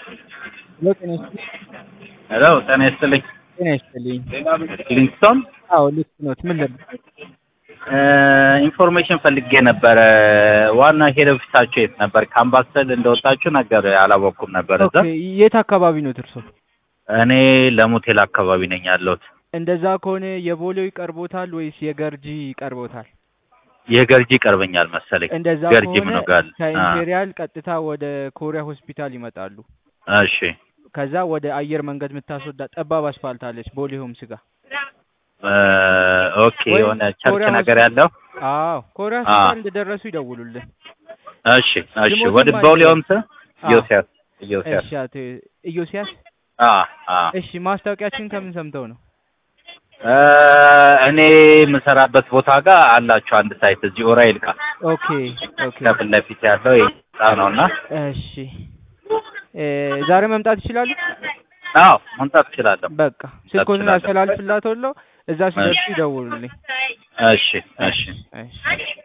ሄሎ ጤና ይስጥልኝ። ሄሎ ጤና ይስጥልኝ። ጤና ይስጥልኝ። ሊንክስቶን አዎ ልክ ኖት። ምን ልብ ኢንፎርሜሽን ፈልጌ ነበረ። ዋና ሄድ ኦፊሳችሁ የት ነበር? ከአምባሰል እንደወጣችሁ ነገር አላወቅኩም ነበር። እዛ ኦኬ፣ የት አካባቢ ነው እርሶ? እኔ ለሞቴል አካባቢ ነኝ ያለሁት። እንደዛ ከሆነ የቦሌው ይቀርቦታል ወይስ የገርጂ ይቀርቦታል? የገርጂ ይቀርበኛል መሰለኝ። እንደዛ ገርጂ ከሆነ ምኑ ጋር? ከኢምፔሪያል ቀጥታ ወደ ኮሪያ ሆስፒታል ይመጣሉ። እሺ ከዛ ወደ አየር መንገድ የምታስወዳ ጠባብ አስፋልት አለች ቦሌ ሆምስ ጋር። እ፣ ኦኬ ወይ የሆነ ቸርች ኮሪያ ነገር ሆስፒታል- ያለው አዎ ኮሪያ አ። ሆስፒታል እንደደረሱ ይደውሉልን። እሺ እሺ። ስሞትም ወደ አይደለም። ቦሌውም ስ አ። ኢዮስያስ ኢዮስያስ እሺ አቶ ኢዮስያስ አ አ እሺ ማስታወቂያችን ከምን ሰምተው ነው? እ፣ እኔ የምሰራበት ቦታ ጋር አላችሁ አንድ ሳይት እዚህ ኡራኤል ጋር ኦኬ ኦኬ ከፊት ለፊት ያለው የህንጻ ነውና እሺ እ፣ ዛሬ መምጣት ይችላሉ? አዎ መምጣት እችላለሁ። በቃ ስልኮትን እችላለሁ። አስተላልፍላታለሁ። እዛ ሲደርሱ ይደውሉልኝ። እሺ እሺ እሺ